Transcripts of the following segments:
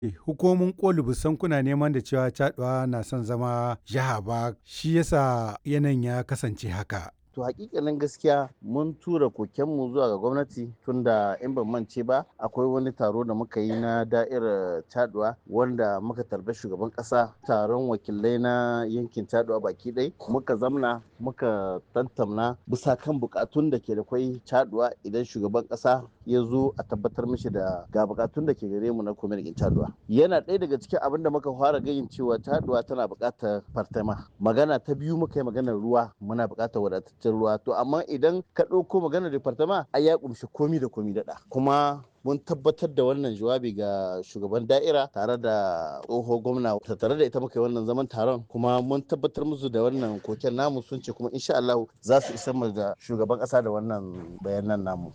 hukumomin koli busan kuna neman da cewa caduwa na son zama jiha ba shi yasa yanayin ya kasance haka to hakikanin gaskiya mun tura kokenmu zuwa ga gwamnati tunda in ban mance ba akwai wani taro da muka yi na da'irar taduwa wanda muka tarbi shugaban kasa taron wakilai na yankin taduwa baki ɗai muka zamna muka tantamna bisa kan bukatun da ke da kwai taduwa idan shugaban kasa ya zo a tabbatar mishi da ga bukatun da ke gare mu na kwamitin taduwa yana ɗaya daga cikin abin da muka fara gayin cewa taduwa tana buƙatar fartama magana ta biyu muka yi maganar ruwa muna buƙatar wadatar cikin ruwa to amma idan ka ɗauko maganar departama ai ya ƙumshi komi da komi daɗa kuma mun tabbatar da wannan jawabi ga shugaban da'ira tare da tsoho gwamna tare da ita muka yi wannan zaman taron kuma mun tabbatar musu da wannan koken namu sun ce kuma insha Allah za su isar mu da shugaban ƙasa da wannan bayanan namu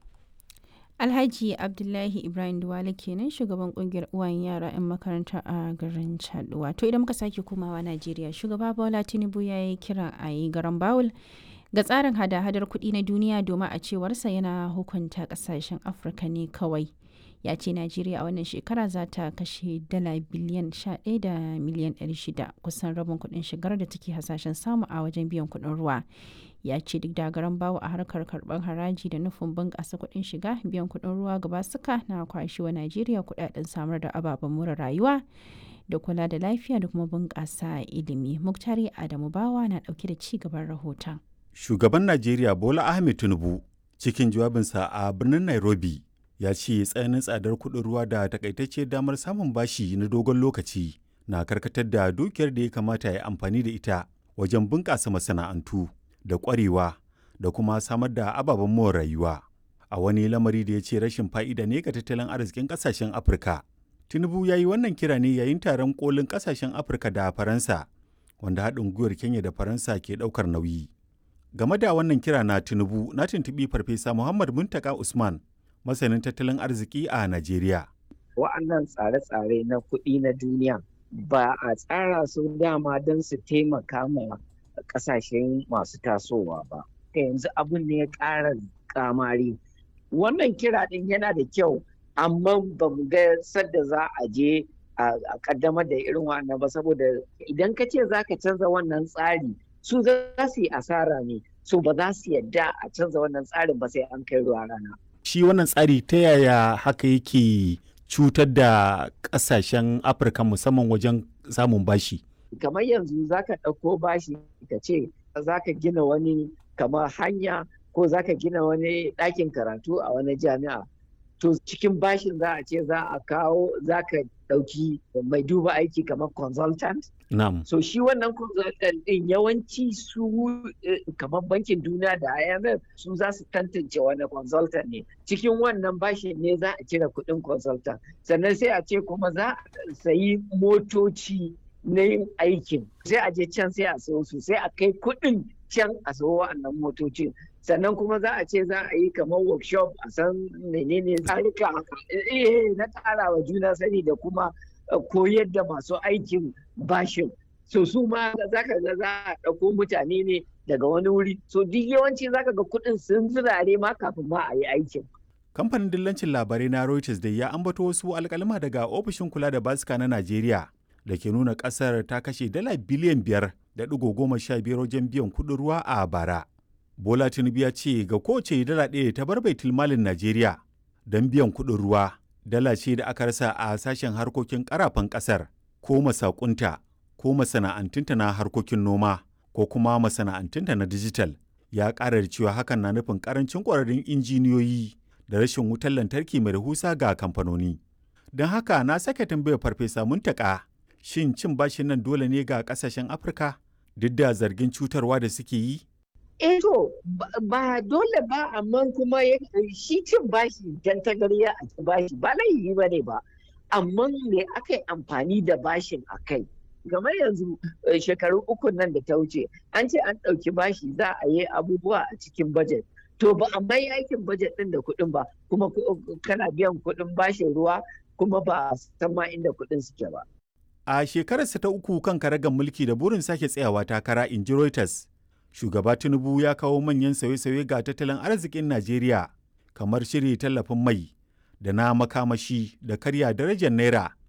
Alhaji Abdullahi Ibrahim Duwale kenan shugaban kungiyar uwayen yara 'yan makaranta a garin Chaduwa. To idan muka sake komawa Najeriya, shugaba Bola Tinubu ya yi kira a yi garan Bawul ga tsarin hada-hadar kuɗi na duniya domin a cewarsa yana hukunta ƙasashen Afirka ne kawai. Ya ce Najeriya a wannan shekara za ta kashe dala biliyan 11 da miliyan 600 kusan rabin kuɗin shigar da take hasashen samu a wajen biyan kuɗin ruwa. ya ce duk da garan bawo a harkar karɓar haraji da nufin bunƙasa kuɗin shiga biyan kuɗin ruwa gaba suka na kwashewa najeriya kuɗaɗen samar da ababen more rayuwa da kula da lafiya da kuma bunƙasa ilimi muktari adamu bawa na ɗauke da ci gaban rahoton shugaban najeriya bola ahmed tinubu cikin jawabinsa a birnin nairobi ya ce tsananin tsadar kuɗin ruwa da takaitacciyar damar samun bashi na dogon lokaci na karkatar da dukiyar da ya kamata ya amfani da ita wajen bunƙasa masana'antu da ƙwarewa da kuma samar da ababen more rayuwa a wani lamari da ya ce rashin fa'ida ne ga tattalin arzikin ƙasashen afirka tinubu ya yi wannan kira ne yayin taron kolin ƙasashen afirka da faransa wanda haɗin gwiwar kenya da faransa ke ɗaukar nauyi game da wannan kira na tinubu na tuntuɓi farfesa muhammad muntaka usman masanin tattalin arziki a najeriya wa'annan tsare-tsare na kuɗi na duniya ba a tsara su dama don su taimaka ma kasashen masu tasowa ba ta yanzu abin ne ya ƙara kamari wannan kira ɗin yana da kyau amma ba mu ga sadda za a je a kaddamar da irin wannan ba saboda idan ka ce za ka canza wannan tsari su za su yi asara ne su ba za su yadda a canza wannan tsarin ba sai an kai ruwa rana shi wannan tsari ta yaya haka yake cutar da ƙasashen afirka musamman wajen samun bashi kamar yanzu za ka ɗauko bashi ka ce za ka gina wani kamar hanya ko za ka gina wani ɗakin karatu a wani jami'a to cikin bashin za a ce za a kawo za ka ɗauki mai duba aiki kamar consultant Na'am. so shi wannan consultant ɗin yawanci su kamar bankin duniya da IMF su za su tantance wani consultant ne cikin wannan bashin ne za a cire kuɗin consultant sannan sai a ce kuma za a sayi motoci na yin aikin sai a je can sai a sayo su sai a kai kuɗin can a sayo wa'annan motocin sannan kuma za a ce za a yi kamar workshop a san menene tsarika na ƙara wa juna sani da kuma koyar da masu aikin bashin so su ma za ka ga za a ɗauko mutane ne daga wani wuri so duk yawanci za ka ga kuɗin sun zirare ma kafin ma a yi aikin kamfanin dillancin labarai na reuters da ya ambato wasu alkalima daga ofishin kula da basika na najeriya da ke nuna kasar ta kashe dala biliyan biyar da ɗigo goma sha biyar wajen biyan kuɗin ruwa a bara. Bola Tinubu ya ce ga kowace dala ɗaya ta bar baitul malin Najeriya don biyan kuɗin ruwa dala ce da aka rasa a sashen harkokin ƙarafan ƙasar ko masakunta ko masana'antunta na harkokin noma ko kuma masana'antunta na dijital ya ƙara da cewa hakan na nufin ƙarancin ƙwararrun injiniyoyi da rashin wutar lantarki mai rahusa ga kamfanoni. Don haka na sake tambayar farfesa muntaka shin cin bashin nan dole ne ga kasashen afirka duk da zargin cutarwa da suke yi eh to ba dole ba amma kuma shi cin bashi dan tagariya a ci bashi ba laifi ba ne ba amma me aka yi amfani da bashin a kai game yanzu shekaru uku nan da ta wuce an ce an ɗauki bashi za a yi abubuwa a cikin bajet to ba a mai aikin bajet ɗin da kuɗin ba kuma kana biyan kuɗin bashin ruwa kuma ba a san ma inda kuɗin suke ba A shekararsa ta uku kan karagar mulki da burin sake tsayawa takara in ji Reuters, shugaba Tinubu ya kawo manyan sauye-sauye ga tattalin arzikin Najeriya kamar shiri tallafin mai da na makamashi da karya darajar Naira